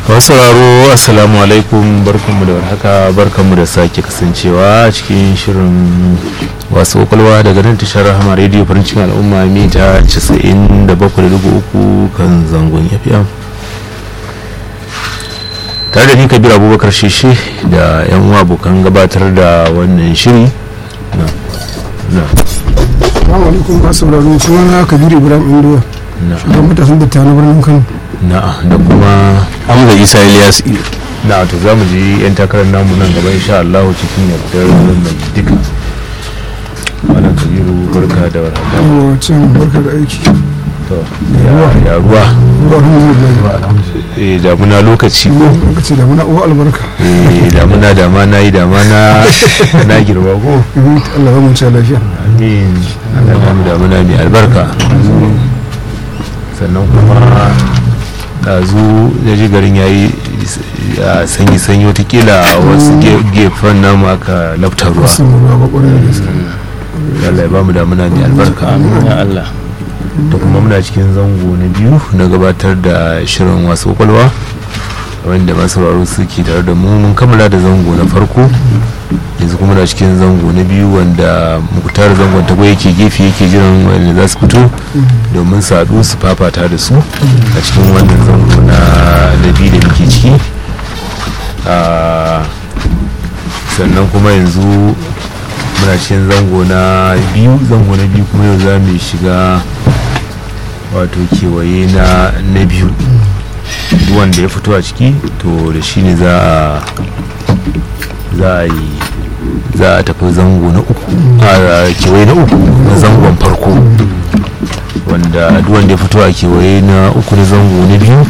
masu sauraro assalamu alaikum barkanmu da warhaka barkanmu da sake kasancewa cikin shirin wasu kwakwalwa daga nan tashar rahama rediyo farin cikin al'umma mita 97.3 kan zangon fm tare da ni kabir abubakar shishe da yan uwa abokan gabatar da wannan shiri na na Assalamu alaikum ba sauraro sunana Kabiru Ibrahim Indoya. na Shugaban matasan da na birnin Kano. na da kuma hamza isa ilyas na to za mu ji 'yan takarar namu nan gaba insha Allah cikin yardar mai duka wannan kabiru barka da warhaka Yawa can barka da aiki. to ya ya ruwa Ruwa alhamdulillah. eh damuna lokaci ko Lokaci da muna uwa albarka. eh damuna dama na yi dama na na girma ko Mhm, Allah ya mu ci lafiya. amin Allah ya mu damuna mai albarka sannan kuma ɗazu ya ji garin ya yi sanyi sanyi watakila a wasu ge- gefen namu aka lafta ruwa Sun ruwa ba kwarai da gaske. Allah ya ba mu damuna mai albarka ya allah da kuma muna cikin zango na biyu na gabatar da shirin wasu kwakwalwa wanda masu sauraro suke tare da mu mun kammala da zango na farko yanzu kuma na cikin zango na biyu wanda mukutar zangon tago yake gefe yake jiran wanda za su fito domin su haɗu su fafata da su a cikin wannan zango na na biyu da muke ciki Ah, sannan kuma yanzu muna cikin zango na biyu zango na biyu kuma yau za mu shiga wato kewaye na na biyu duk wanda ya fito a ciki to da shi ne za a za a yi za a tafi zango na uku a kewaye na uku na zangon farko wanda duk wanda ya fito a kewaye na uku na zango na biyu